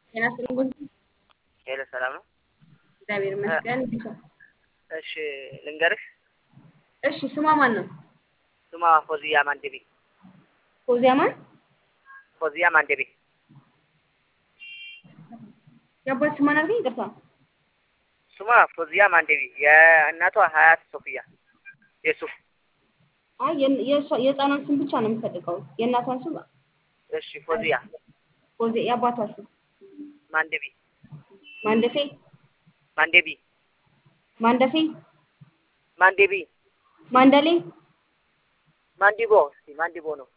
ጤና ይስጥልኝ። ሄሎ ሰላም ነው? እግዚአብሔር ይመስገን። እሺ ልንገርሽ፣ እሺ ስሟ ማን ነው? ስሟ ፎዚያ ማንደቤ። ፎዚያ ማን? ፎዚያ ማንደቤ። የአባት ስሟን አልከኝ? ይቅርታ። ስሟ ፎዚያ ማንደቤ፣ የእናቷ ሀያት ሶፊያ የሱፍ። አይ የን- የእሷ- የህፃኗን ስም ብቻ ነው የምፈልገው። የእናቷን ስም እሺ ፎዚያ ፎዚያ፣ የአባቷ ስም ማንደቤ ማንደፌ ማንደቢ ማንደፌ ማንደቢ ማንደሌ ማንዲቦ እስኪ ማንዲቦ ነው።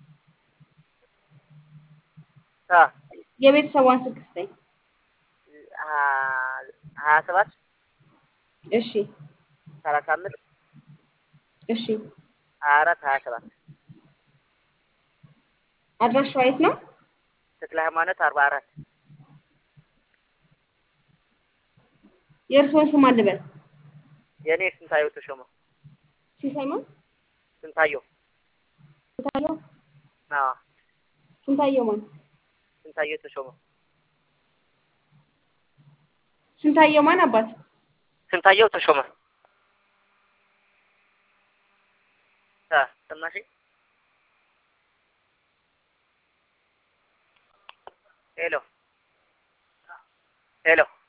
አ የቤተሰቧን ስልክ ስጠኝ። ሀያ ሰባት እሺ ሰላሳ አምስት እሺ። ሀያ አራት ሀያ ሰባት አድራሻዋ የት ነው? ተክለ ሃይማኖት አርባ አራት የእርስዎን ስም አልበል። የእኔ ስንታየው ተሾመ ሲሳይ ማን? ስንታየው ስንታየው አዎ ስንታየው ማን? ስንታየው ተሾመ ስንታየው ማን አባት? ስንታየው ተሾመ አ ሰማሽኝ? ሄሎ ሄሎ